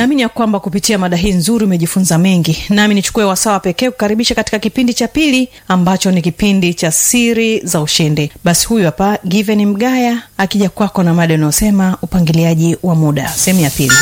naamini ya kwamba kupitia mada hii nzuri umejifunza mengi nami nichukue wasawa pekee kukaribisha katika kipindi cha pili ambacho ni kipindi cha siri za ushindi basi huyu hapa given mgaya akija kwako na mada inayosema upangiliaji wa muda sehemu ya pili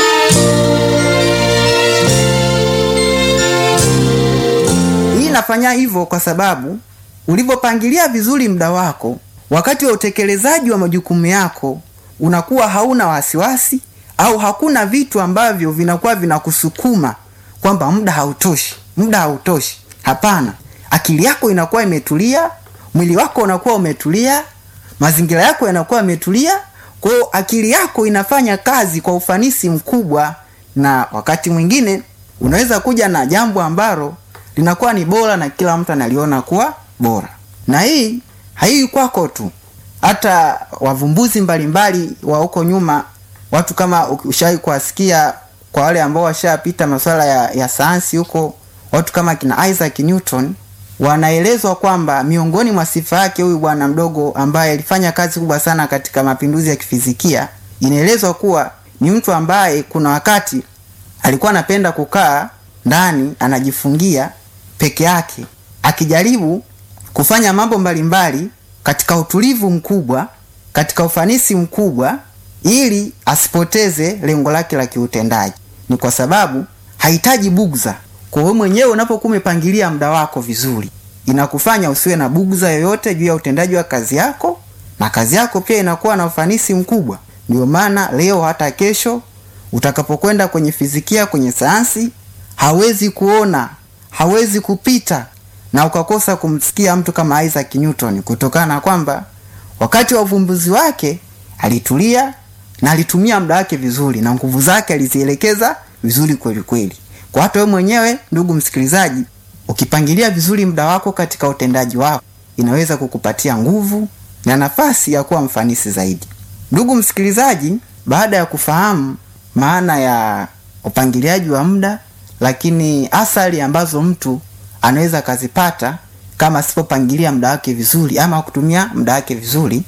hii nafanya hivyo kwa sababu ulivyopangilia vizuri muda wako wakati wa utekelezaji wa majukumu yako unakuwa hauna wasiwasi au hakuna vitu ambavyo vinakuwa vinakusukuma kwamba muda hautoshi muda hautoshi hapana akili yako inakuwa imetulia mwili wako unakuwa umetulia mazingira yako yanakuwa yametulia kwa hiyo akili yako inafanya kazi kwa ufanisi mkubwa na wakati mwingine unaweza kuja na jambo ambalo linakuwa ni bora na kila mtu analiona kuwa bora na hii haiwi kwako tu hata wavumbuzi mbalimbali wa huko nyuma watu kama ushawai kuwasikia kwa wale ambao washapita masuala ya, ya sayansi huko watu kama kina isaac newton wanaelezwa kwamba miongoni mwa sifa yake huyu bwana mdogo ambaye alifanya kazi kubwa sana katika mapinduzi ya kifizikia inaelezwa kuwa ni mtu ambaye kuna wakati alikuwa anapenda kukaa ndani anajifungia peke yake akijaribu kufanya mambo mbalimbali katika utulivu mkubwa katika ufanisi mkubwa ili asipoteze lengo lake la kiutendaji ni kwa sababu hahitaji bugza kwa wewe mwenyewe unapokuwa umepangilia muda wako vizuri inakufanya usiwe na bugza yoyote juu ya utendaji wa kazi yako na kazi yako pia inakuwa na ufanisi mkubwa ndio maana leo hata kesho utakapokwenda kwenye fizikia kwenye sayansi hawezi kuona hawezi kupita na ukakosa kumsikia mtu kama isaac newton kutokana na kwamba wakati wa uvumbuzi wake alitulia na alitumia muda wake vizuri na nguvu zake alizielekeza vizuri kweli kweli kwa hata wewe mwenyewe ndugu msikilizaji ukipangilia vizuri muda wako katika utendaji wako inaweza kukupatia nguvu na nafasi ya kuwa mfanisi zaidi ndugu msikilizaji baada ya kufahamu maana ya upangiliaji wa muda lakini athari ambazo mtu anaweza akazipata kama asipopangilia muda wake vizuri ama kutumia muda wake vizuri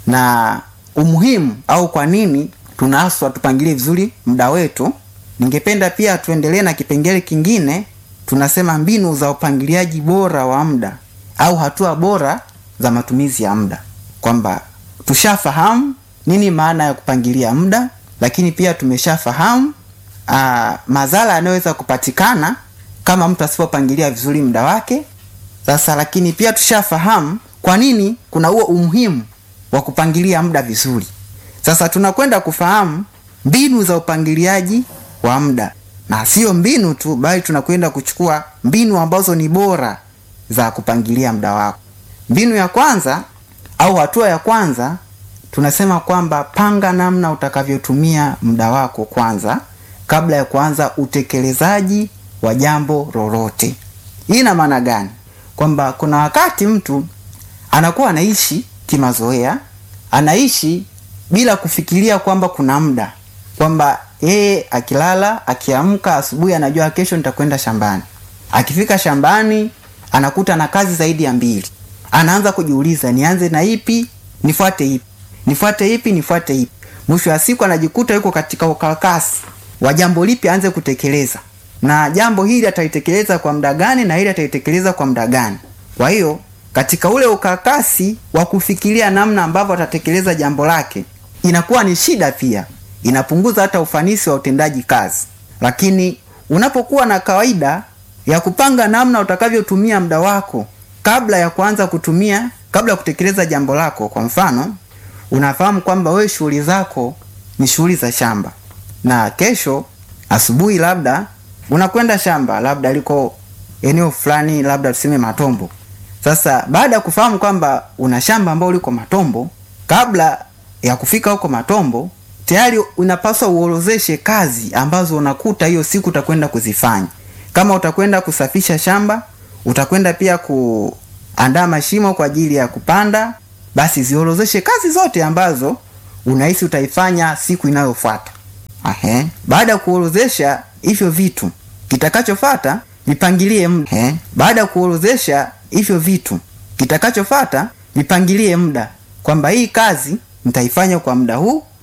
na umuhimu au kwa nini tunaaswa tupangilie vizuri muda wetu ningependa pia tuendelee na kipengele kingine tunasema mbinu za upangiliaji bora wa muda au hatua bora za matumizi ya muda kwamba tushafahamu nini maana ya kupangilia muda lakini pia tumeshafahamu uh, madhara yanayoweza kupatikana kama mtu asipopangilia vizuri muda wake sasa lakini pia tushafahamu kwa nini kuna huo umuhimu wa kupangilia muda vizuri sasa tunakwenda kufahamu mbinu za upangiliaji wa muda na sio mbinu tu bali tunakwenda kuchukua mbinu ambazo ni bora za kupangilia muda wako mbinu ya kwanza au hatua ya kwanza tunasema kwamba panga namna utakavyotumia muda wako kwanza kabla ya kuanza utekelezaji wa jambo lolote hii ina maana gani kwamba kuna wakati mtu anakuwa anaishi kimazoea anaishi bila kufikiria kwamba kuna muda kwamba yeye akilala akiamka asubuhi anajua kesho nitakwenda shambani akifika shambani anakuta na kazi zaidi ya mbili anaanza kujiuliza nianze na ipi nifuate ipi nifuate ipi nifuate ipi mwisho wa siku anajikuta yuko katika ukakasi wa jambo lipi aanze kutekeleza na jambo hili atalitekeleza kwa muda gani na hili atalitekeleza kwa muda gani kwa hiyo katika ule ukakasi wa kufikiria namna ambavyo atatekeleza jambo lake inakuwa ni shida pia inapunguza hata ufanisi wa utendaji kazi lakini unapokuwa na kawaida ya kupanga namna utakavyotumia muda wako kabla ya kuanza kutumia kabla ya kutekeleza jambo lako kwa mfano unafahamu kwamba wewe shughuli zako ni shughuli za shamba na kesho asubuhi labda unakwenda shamba labda liko eneo fulani labda tuseme matombo sasa baada ya kufahamu kwamba una shamba ambao liko matombo kabla ya kufika huko matombo tayari unapaswa uorozeshe kazi ambazo unakuta hiyo siku utakwenda kuzifanya kama utakwenda kusafisha shamba utakwenda pia kuandaa mashimo kwa ajili ya kupanda basi ziorozeshe kazi zote ambazo unahisi utaifanya siku inayofuata Ahe. baada ya kuorozesha hivyo vitu kitakachofata vipangilie muda baada ya kuorozesha hivyo vitu kitakachofata vipangilie muda kwamba hii kazi nitaifanya kwa muda huu